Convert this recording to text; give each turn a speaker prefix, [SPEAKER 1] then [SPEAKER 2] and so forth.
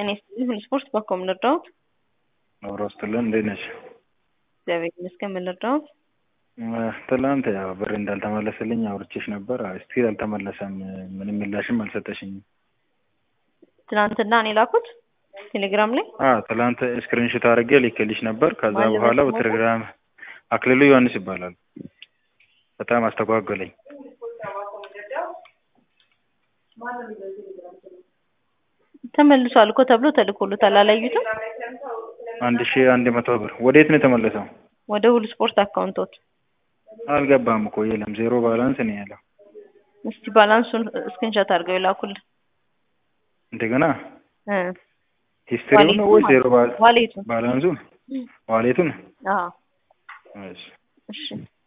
[SPEAKER 1] ጤና ይስጥልኝ። ሁሉ ስፖርት በኮ ምን ልርዳዎት?
[SPEAKER 2] አብሮ ስትልን እንዴት ነሽ?
[SPEAKER 1] እግዚአብሔር ይመስገን። ምን ልርዳዎት?
[SPEAKER 2] ትላንት ያው ብር እንዳልተመለሰልኝ አውርቼሽ ነበር። ስቲል አልተመለሰም። ምንም ምላሽም አልሰጠሽኝም።
[SPEAKER 1] ትናንትና እኔ ላኩት ቴሌግራም ላይ
[SPEAKER 2] አዎ ትላንት ስክሪንሾት አድርጌ ልኬልሽ ነበር። ከዛ
[SPEAKER 1] ማን
[SPEAKER 2] በኋላ
[SPEAKER 1] ልበስ
[SPEAKER 2] በቴሌግራም አክሊሉ ዮሐንስ ይባላል። በጣም አስተጓጎለኝ።
[SPEAKER 1] ተመልሷል እኮ ተብሎ ተልኮሎታል። አላዩትም?
[SPEAKER 2] አንድ ሺህ አንድ መቶ ብር ወዴት ነው የተመለሰው?
[SPEAKER 1] ወደ ሁሉ ስፖርት አካውንቶት
[SPEAKER 2] አልገባም እኮ የለም፣ ዜሮ ባላንስ ነው ያለው።
[SPEAKER 1] እስቲ ባላንሱን ስክሪንሾት አድርገው ይላኩልን።
[SPEAKER 2] እንደገና
[SPEAKER 1] እ
[SPEAKER 2] ሂስትሪው ነው ወይ ዜሮ ባል
[SPEAKER 1] ዋሌቱን
[SPEAKER 2] ባላንሱን ዋሌቱን?
[SPEAKER 1] አዎ
[SPEAKER 2] እሺ
[SPEAKER 1] እሺ